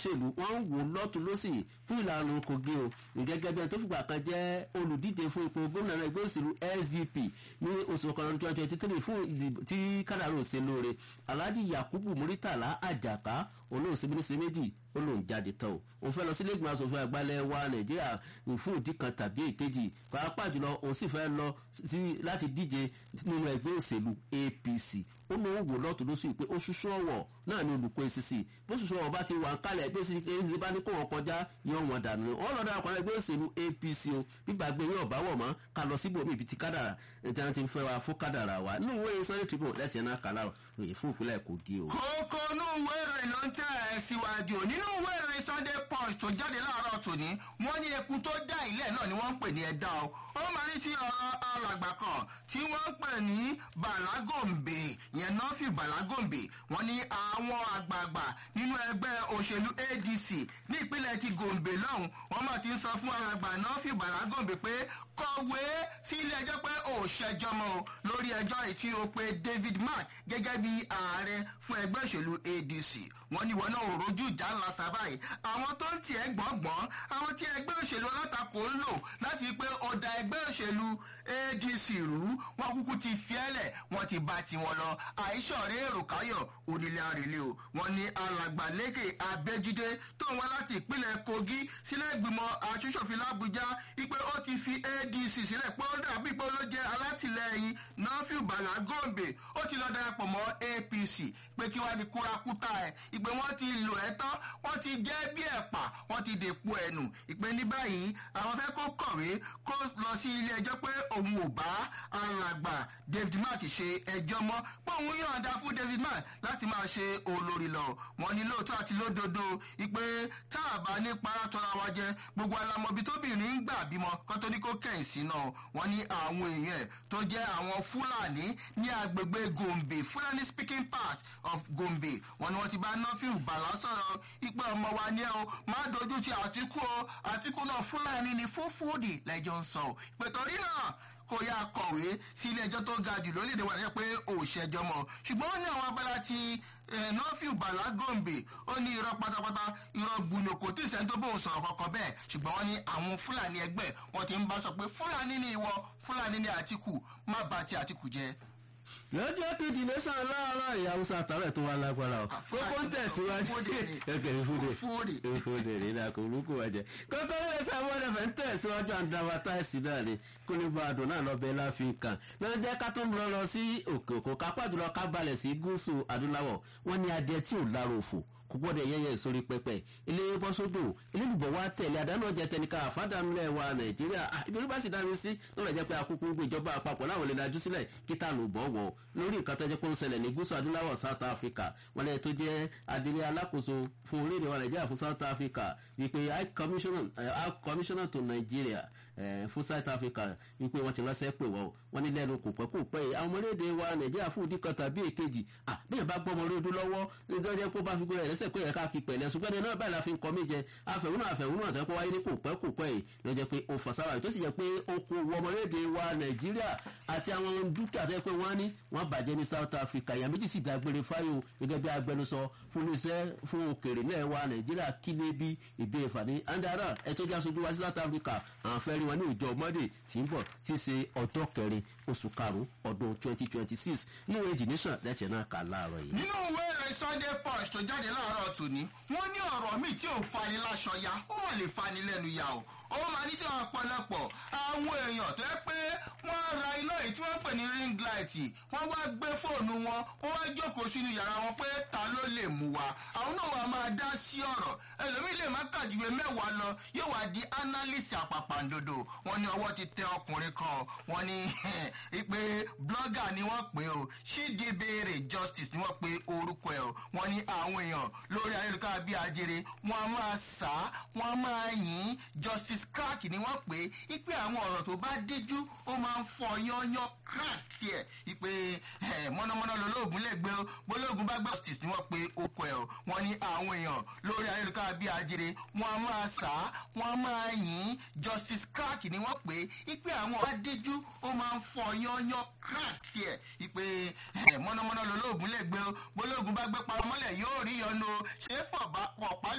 òṣèlú wọ́n ń wò lọ́tún lọ́sì fún ìlànà kogi o gẹ́gẹ́ bí ẹni tó fìgbà kan jẹ́ olùdíje fún ipò gómìnà náà ẹgbẹ́ òṣèlú sdp ní oṣù kan twenty twenty three fún ìdìbò tí kádàrú òṣè lóore alhaji yakubu muritala ajaka olóòṣè mínísírì méjì ó lóun jáde tán o òun fẹ́ lọ sí ilé ìgbìmọ̀ asòfin àgbàlẹ̀ wa nàìjíríà fún ìdí kan tàbí èkejì pàápàá jùlọ òun sì fẹ́ lọ sí láti díje nínú ẹgbẹ́ òṣèlú apc ó ní òun wò lọ́tún lóṣù pé ó ṣuṣu ọ̀wọ̀ náà ní olùkọ́ acc bó ṣuṣu ọ̀wọ̀ bá ti wà ń kálẹ̀ bí acc bá ní kó wọn kọjá yọ wọn dànù wọn lọ dára kan ẹgbẹ́ òṣèlú apc o gbígbàgbé yóò bá wọ̀ mọ́ ká lọ síbò mí ibi tí kádàrà tí wọ́n ti ń fẹ́ wa fún kádàrà wa nínú ìwé sunday tribune lẹ́tì ẹ̀ náà kàlá ròyìn fún ìpínlẹ̀ kogi o. kókó inú ìwé ìròyìn ló ń tẹ̀ ẹ́ síwájú nínú ìwé ìròyìn sunday punch tó jáde láàárọ̀ tòní wọ́n ní eku tó dá ilẹ̀ náà ni wọ́n ń pè ní ẹ̀dá o ó máa ní sí ọ̀rọ̀ alàgbà kan tí wọ́n ń pè ní balagombe yẹn náà fi balagombe wọ́n ní àwọn àgbààgbà nínú ẹgbẹ́ òṣèlú adc ní ìpínlẹ̀ ti gombe lọ́hùn wọ́n máa ti ń sọ fún alàgbà náà fi balagombe pé kọ̀wé sí ilé ẹjọ́ pé ò ṣẹjọ́ mọ́ o lórí ẹjọ́ ìtí o pé david mark gẹ́gẹ́ bí ààrẹ fún ẹgbẹ́ òṣèlú adc wọ́n ní wọn náà ò rojú ìjà ńlá sábàáyé àwọn tó ń tiẹ̀ gbọ̀ngbọ̀n àwọn tí ẹgbẹ́ òṣèlú alátakò ń lò láti pé ọ̀dà ẹgbẹ́ òṣèlú adc rú wọn kúkú ti fiẹ́lẹ̀ wọn ti bá tiwọn lọ àìsọ̀rẹ́ èrò káyọ̀ onílé àrèlé o wọn ní alàgbà lékè abẹ́jídé tó ń wá láti ìpínlẹ̀ kogi sílẹ̀ ìgbìmọ̀ aṣoṣòfin làbújá wípé ó ti fi adc sílẹ̀ pé ó dàbí pé ó jẹ́ alátìlẹyìn nọ́fíù bàlá gòǹbè ó ti lọ darapọ̀ mọ́ apc pé kí wọ́n di kúrakúta ẹ̀ ìpè wọ́n ti lò ẹ́ tán wọ́n ti jẹ́ bí ẹ̀pà wọ́n ti dèpo ẹ̀nù ìpè ní báyìí àwọn fẹ́ kó kọ̀wé kó lọ sí ilé ẹjọ́ pé òun ò bá alàgbà david mark ṣe ẹjọ́ mọ́ pé òun yọ̀ǹda fún david mark láti máa ṣe olórí lọ wọ́n ní lóòótọ́ àti lódodo ìpè tá a bá ní para tọ́ra wa jẹ gbogbo alamọbi tóbìnrin ń gbà bímọ kó tó ní kó kẹ́yìn sí náà wọ́n ní àwọn èèyàn tó jẹ́ àwọn fúlàní ní agbègbè gombe fulani speaking part of gombe wọ́n ní wọ́n ti bá nọ́fíù bàlá sọ̀rọ̀ ìpè ọmọ wa ní ẹ o má dojú ti àtìkú o àtìkú náà fúlàní ni fúfúdì lẹ́jọ́ ń sọ o ìpè torí náà kò yá kọ̀wé sí ilé ẹjọ́ tó ga jù lórílẹ̀‐èdè wa pé ò ṣẹjọ́ mọ́ ṣùgbọ́n ó ní àwọn abala ti nọ́fíù bàlá gòǹbè ó ní irọ́ pátápátá irọ́ gbùnú kò tí ì sẹ́ni tó bóun sọ̀rọ̀ kankan bẹ́ẹ̀ ṣùgbọ́n wọ́n ní àwọn fúlàní ẹgbẹ́ wọn ti ń bá sọ pé fúlàní ni ìwọ fúlàní ni àtìkù má ba ti àtìkù jẹ́ lọ́jọ́ kejì nation láàárọ̀ ìyàwó sàtàrẹ̀ tó wà lágbára o kókó ń tẹ̀síwájú kẹ̀kẹ́ ìfúde ìfúde rẹ̀ náà kò lóko wájẹ́ kókó ń tẹ̀síwájú àwọn ẹ̀fẹ̀ ń tẹ̀síwájú àǹdàwà táìsì náà ni kó ní bá àdùn náà lọ́bẹ̀ láfi kàn lọ́jọ́ jẹ́ ká tó ń lọ lọ sí òkè òkò kápá jùlọ ká balẹ̀ sí gúúsù adúláwọ̀ wọ́n ní adìẹ tí ò lárò òfò kò gbọ́dọ̀ yẹ́yẹ́ sórí pẹpẹ ilé bọ́ sódò elédùbọ̀ wa tẹ̀lé àdánù ọjà tẹnika àfádàmúlẹ̀ wa nàìjíríà ìbílẹ̀ bá sì dárí sí lọ́rọ̀ jẹ́ pé akókó ń gbé ìjọba àpapọ̀ láwọn lè dájú sílẹ̀ kíta ló bọ̀ wọ̀ lórí nǹkan tó jẹ́ pé ó ń ṣẹlẹ̀ ní gúúsù adúláwọ̀ south africa wọn lẹ́yìn tó jẹ́ adìrẹ alákòóso fún orílẹ̀ wa nàìjíríà fún south africa wípé high commissioner, uh, commissioner to nigeria uh, fún south africa wípé wọ́n ti ránṣẹ́ pè wọ́n wọ́n ní lẹ́nu kò pẹ́ kò pẹ́ àwọn ọmọlédè wa nàìjíríà fún ìdí kan tàbí èkejì ah bí yẹn bá gbọ́ ọmọ lódú lọ́wọ́ nítorí jẹ́ pé ó bá fi gbé rẹ̀ lẹ́sẹ̀ pé ẹ̀ka kí pẹ̀lẹ́ ṣùgbọ́n ẹni náà báyìí la fi ń kọ́ mí jẹ afẹ̀húnà afẹ̀húnà tó yẹ kó wáyé ní kò pẹ́ kò pẹ́ yìí ló jẹ́ pé ó fọ̀sára tó sì jẹ́ pé ó kó wọ ọmọlédè wa nàìjíríà àti àwọn dúkìá tó yẹ pé wọ́n ní wọ́n bàjẹ́ ní south africa ìyá méjì sì dágbére fáyò gẹ́gẹ́ bí agbẹnusọ fún iṣẹ́ fún òkèrè náà wa nàìjíríà kílé bí ìbéèrè fàní andara ẹ tó jẹ́ aṣojú wa sí south africa àwọn fẹ́ rí wọn ní ìjọ monday tí ń bọ̀ tí í ṣe ọjọ́ kẹrin oṣù karùn-ún ọdún twenty twenty six níwèé the nation lẹ́tẹ̀ẹ́ náà kà láàárọ̀ yìí. nínú ìwé ìròyìn sunday punch tó jáde láàárọ̀ tòní wọ́n ní ọ̀rọ̀ míì tí ò fani láṣọ ya ó mọ̀ lè fani lẹ́nu ya o ó máa ní tí wọn pọ̀lọpọ̀ àwọn èèyàn tó yẹ pé wọ́n ra iná yìí tí wọ́n pè ní ring light wọ́n wá gbé fóònù wọn wọ́n wá jókòó sínú yàrá wọn pé ta ló lè mú wa àwọn náà wà máa dá sí ọ̀rọ̀ ẹlòmíì lè má kàjúwe mẹ́wàá lọ yóò wá di analyst àpàpàǹdodo wọ́n ní ọwọ́ ti tẹ ọkùnrin kan wọ́n ní pé blogger ni wọ́n pè o ṣídìbéèrè justice ni wọ́n pe orúkọ ẹ̀ o wọ́n ní àwọn èèyàn lórí ayélujára bíi ajere wọ́n á máa sá wọ́n á máa yìn justice crack ni wọ́n pè é ipe àwọn ọ̀rọ̀ tó bá díjú ó máa ń fọ yányán crack tiẹ̀ ipe mọ́nàmọ́ná lolóògùn lè gbé o bólóògùn bá gbé justice ni wọ́n pe okò ẹ̀ o wọ́n ní àwọn èèyàn lórí ayélujára bíi ajere wọ́n á máa sá wọ́n á máa yìn justice crack ni wọ́n pè é ipe àwọn ọ̀rọ̀ bá díjú ó máa ń fọ yányán crack tiẹ̀ ipe mọ́nàmọ́ná lolóògùn lè gbé o bólóògùn bá gbé paramọ́lẹ̀ yóò rí yọnu ṣé fọ̀ bá pọ̀ pálí.